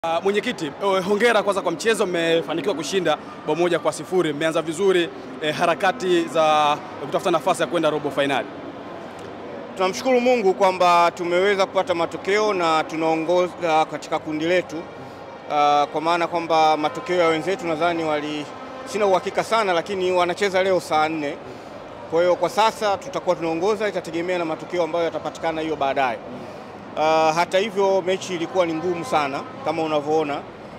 Uh, mwenyekiti, uh, hongera kwanza kwa mchezo, mmefanikiwa kushinda bao moja kwa sifuri. Mmeanza vizuri eh, harakati za kutafuta nafasi ya kwenda robo fainali. Tunamshukuru Mungu kwamba tumeweza kupata matokeo na tunaongoza katika kundi letu, uh, kwa maana kwamba matokeo ya wenzetu nadhani wali, sina uhakika sana, lakini wanacheza leo saa nne. Kwa hiyo kwa sasa tutakuwa tunaongoza, itategemea na matokeo ambayo yatapatikana hiyo baadaye. Uh, hata hivyo mechi ilikuwa ni ngumu sana kama unavyoona,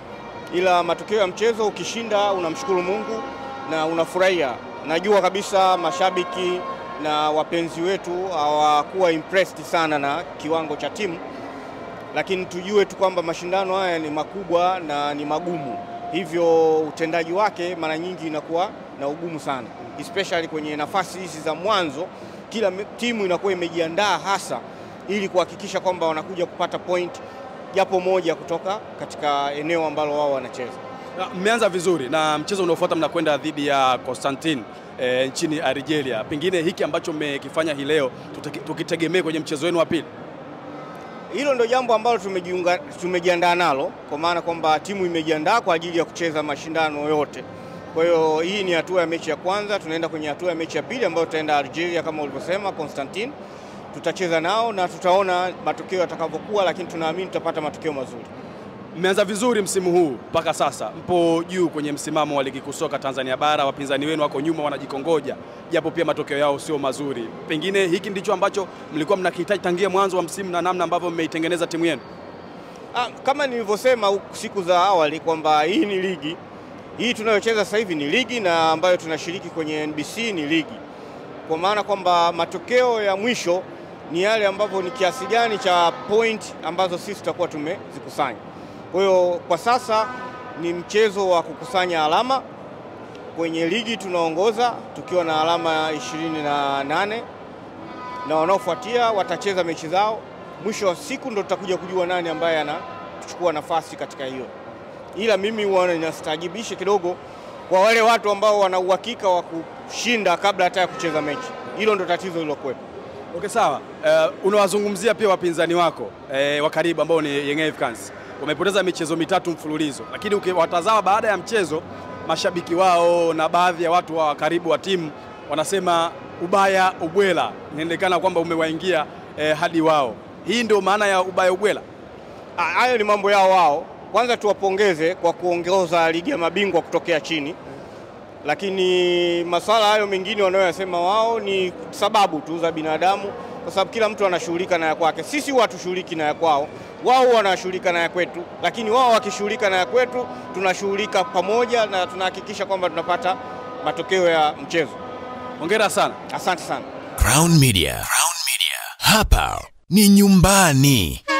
ila matokeo ya mchezo ukishinda, unamshukuru Mungu na unafurahia. Najua kabisa mashabiki na wapenzi wetu hawakuwa impressed sana na kiwango cha timu, lakini tujue tu kwamba mashindano haya ni makubwa na ni magumu, hivyo utendaji wake mara nyingi inakuwa na ugumu sana, especially kwenye nafasi hizi za mwanzo. Kila timu inakuwa imejiandaa hasa ili kuhakikisha kwamba wanakuja kupata point japo moja kutoka katika eneo ambalo wao wanacheza. Mmeanza vizuri na mchezo unaofuata mnakwenda dhidi ya Constantine e, nchini Algeria. Pengine hiki ambacho mmekifanya hii leo tukitegemee kwenye mchezo wenu wa pili. Hilo ndio jambo ambalo tumejiunga tumejiandaa nalo, kwa maana kwamba timu imejiandaa kwa ajili ya kucheza mashindano yote. Kwa hiyo hii ni hatua ya mechi ya kwanza, tunaenda kwenye hatua ya mechi ya pili ambayo tutaenda Algeria kama ulivyosema Constantine tutacheza nao na tutaona matokeo yatakavyokuwa, lakini tunaamini tutapata matokeo mazuri. Mmeanza vizuri msimu huu mpaka sasa, mpo juu kwenye msimamo wa ligi kuu soka Tanzania bara. Wapinzani wenu wako nyuma, wanajikongoja, japo pia matokeo yao sio mazuri. Pengine hiki ndicho ambacho mlikuwa mnakihitaji tangia mwanzo wa msimu na namna ambavyo mmeitengeneza timu yenu. Ah, kama nilivyosema siku za awali kwamba hii ni ligi, hii tunayocheza sasa hivi ni ligi na ambayo tunashiriki kwenye NBC ni ligi, kwa maana kwamba matokeo ya mwisho ni yale ambavyo ni kiasi gani cha point ambazo sisi tutakuwa tumezikusanya. Kwa hiyo kwa sasa ni mchezo wa kukusanya alama. Kwenye ligi tunaongoza tukiwa na alama ishirini na nane na wanaofuatia watacheza mechi zao. Mwisho wa siku ndo tutakuja kujua nani ambaye anachukua nafasi katika hiyo, ila mimi huwa ninastaajibisha kidogo kwa wale watu ambao wana uhakika wa kushinda kabla hata ya kucheza mechi. Hilo ndo tatizo lilokuwepo. Okay, sawa. Uh, unawazungumzia pia wapinzani wako uh, wa karibu ambao ni Young Africans. Wamepoteza michezo mitatu mfululizo, lakini ukiwatazama baada ya mchezo, mashabiki wao na baadhi ya watu wa karibu wa timu wanasema ubaya ubwela, inaonekana kwamba umewaingia eh, hadi wao. Hii ndio maana ya ubaya ubwela. Hayo ni mambo yao wao. Kwanza tuwapongeze kwa kuongoza ligi ya mabingwa kutokea chini lakini masuala hayo mengine wanayoyasema wao ni sababu tu za binadamu, kwa sababu kila mtu anashughulika na ya kwake. Sisi huwa hatushughuliki na ya kwao, wao wanashughulika na ya kwetu, lakini wao wakishughulika na ya kwetu, tunashughulika pamoja na tunahakikisha kwamba tunapata matokeo ya mchezo. Hongera sana, asante sana. Crown Media. Crown Media. Hapa ni nyumbani.